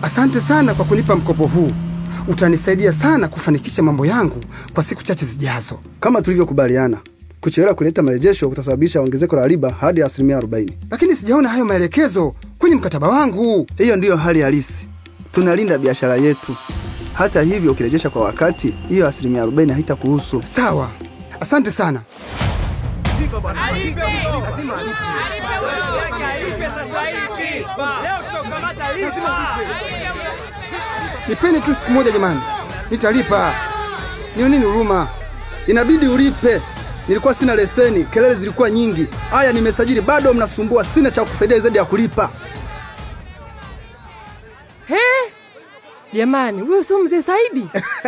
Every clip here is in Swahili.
Asante sana kwa kunipa mkopo huu, utanisaidia sana kufanikisha mambo yangu kwa siku chache zijazo. Kama tulivyokubaliana, kuchelewa kuleta marejesho kutasababisha ongezeko la riba hadi asilimia 40. Lakini sijaona hayo maelekezo kwenye mkataba wangu. Hiyo ndiyo hali halisi. Tunalinda biashara yetu. Hata hivyo, ukirejesha kwa wakati, hiyo asilimia 40 haitakuhusu. Sawa, asante sana. Nipeni tu siku moja jamani, nitalipa. Nioneni huruma. Inabidi ulipe. Nilikuwa sina leseni, kelele zilikuwa nyingi. Haya, nimesajili, bado mnasumbua. Sina cha kusaidia zaidi ya kulipa. He, jamani, huyo sio mzee Saidi?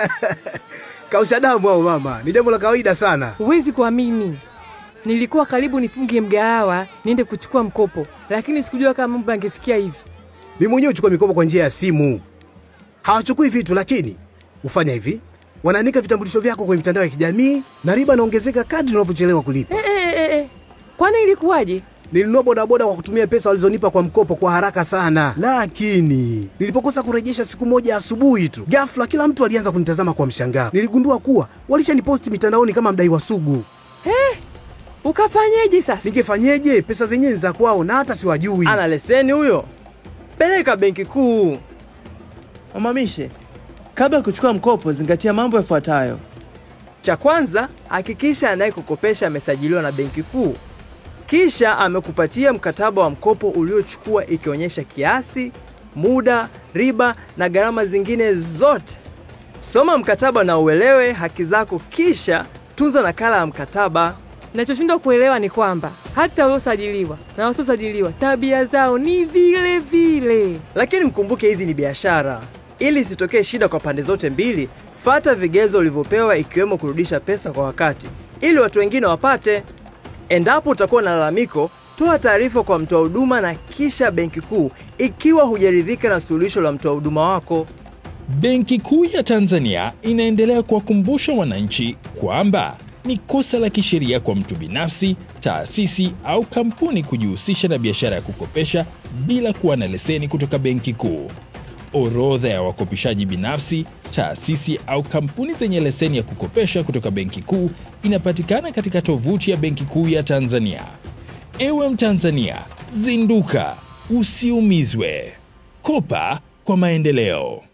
Kausha damu au mama, ni jambo la kawaida sana. Huwezi kuamini, nilikuwa karibu nifunge mgahawa niende kuchukua mkopo, lakini sikujua kama mambo yangefikia hivi. Mimi mwenyewe uchukua mikopo kwa njia ya simu. Hawachukui vitu, lakini hufanya hivi, wanaandika vitambulisho vyako kwenye mitandao ya kijamii na riba inaongezeka kadri unavyochelewa kulipa. Eh, eh, eh, eh. Kwani ilikuwaje? Nilinunua bodaboda kwa kutumia pesa walizonipa kwa mkopo kwa haraka sana, lakini nilipokosa kurejesha siku moja asubuhi tu, ghafla kila mtu alianza kunitazama kwa mshangao. Niligundua kuwa walishaniposti mitandaoni kama mdaiwa sugu. Ukafanyeje sasa? Ningefanyeje? Pesa zenyewe ni za kwao na hata siwajui. Ana leseni huyo? Peleka benki kuu. Mamamishe, kabla ya kuchukua mkopo, zingatia mambo yafuatayo. Cha kwanza, hakikisha anayekukopesha amesajiliwa na benki kuu, kisha amekupatia mkataba wa mkopo uliochukua ikionyesha kiasi, muda, riba na gharama zingine zote. Soma mkataba na uelewe haki zako, kisha tunza nakala ya mkataba. Nachoshindwa kuelewa ni kwamba hata waliosajiliwa na wasiosajiliwa tabia zao ni vile vile. Lakini mkumbuke hizi ni biashara. Ili isitokee shida kwa pande zote mbili, fata vigezo ulivyopewa ikiwemo kurudisha pesa kwa wakati ili watu wengine wapate. Endapo utakuwa na lalamiko, toa taarifa kwa mtoa huduma na kisha benki kuu ikiwa hujaridhika na suluhisho la mtoa huduma wako. Benki Kuu ya Tanzania inaendelea kuwakumbusha wananchi kwamba ni kosa la kisheria kwa mtu binafsi, taasisi au kampuni kujihusisha na biashara ya kukopesha bila kuwa na leseni kutoka Benki Kuu. Orodha ya wakopeshaji binafsi, taasisi au kampuni zenye leseni ya kukopesha kutoka Benki Kuu inapatikana katika tovuti ya Benki Kuu ya Tanzania. Ewe Mtanzania, zinduka, usiumizwe. Kopa kwa maendeleo.